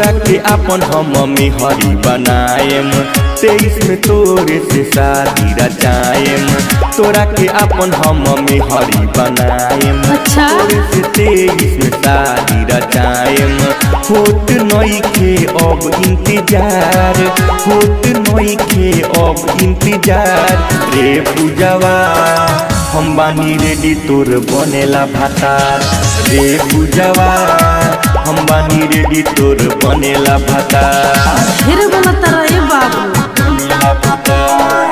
तोरा के अपन हम में हरी बनाएम तेईस में तोरे से शादी रचाएम तोरा के अपन हम में हरी बनाएम अच्छा। तोरे से तेईस में शादी रचाएम होत नई के अब इंतजार होत नई के अब इंतजार रे पूजवा हम बानी रेडी तोर बनेला भातार रे पूजवा हम बानी रेडी तोर बनेला भातार फिर बोलत रहे बाबू बनेला भातार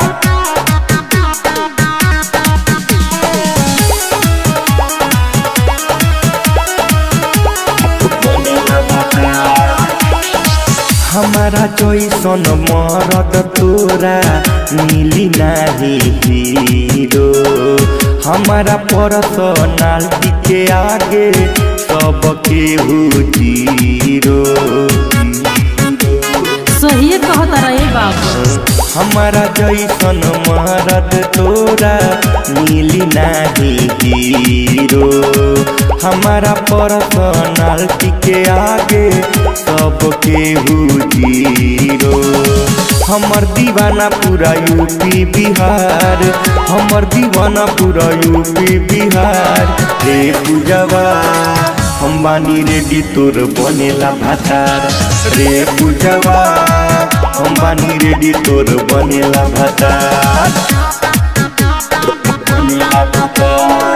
बनेला भातार हमारा जैसन मरद तोरा मिली नाही हीरो हमारा पर्सनालिटी के आगे सब केहू जीरो सही कहत रहे बाबू हमारा जैसन मरद तोरा मिली नाही हीरो हमारा पर्सनालिटी के आगे सब केहू जीरो हमर दीवाना पूरा यूपी बिहार हमर दीवाना पूरा यूपी बिहार रे पूजवा हम बानी रेडी तोर बनेला भातार रे पूजवा हम बानी रेडी तोर बनेला भातार बनेला भातार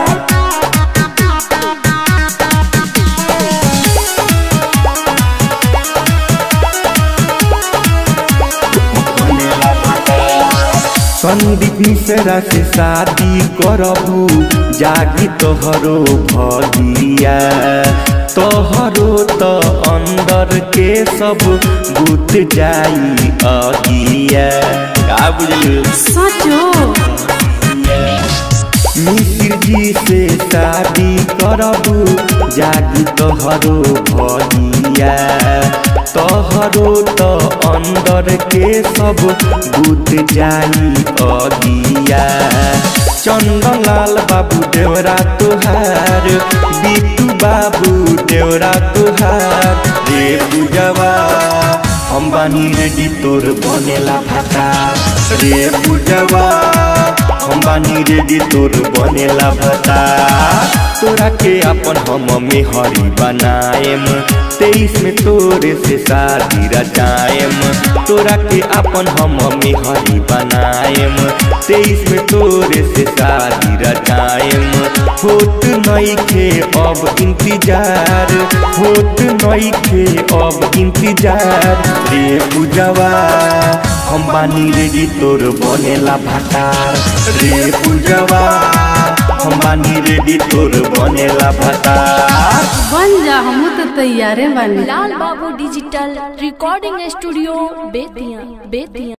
बनेला भातार संदीप मिश्रा से शादी करबू जागी तोहरो भगिया तोहरो तो अंदर के सब बुत जाई अगिया का बुझलू सचो मिश्र जी से शादी करबू जागी तोहरो भगिया तोहरो तो अंदर के सब बुत जाई अगिया चंदनलाल बाबू देवरा तुहार बीटू बाबू देवरा तुहार रे पूजवा हम बानी रेडी तोर बनेला भातार रे पूजवा हम बानी रेडी तोर बनेला भातार तोरा के अपन हम में हरी बनाएम तेईस में तोरे से शादी रचाएम तोरा के अपन हम में हरी बनाएम तेईस में तोरे से शादी रचाएम होत नई के अब इंतजार होत नई के अब इंतजार रे पूजवा हम बानी रेडी तोर बनेला भातार रे पूजवा हम बानी रेडी तोर बनेला भातार बन जा हमू तो तैयारे बानी Lal Babu digital recording studio Bettiah Bettiah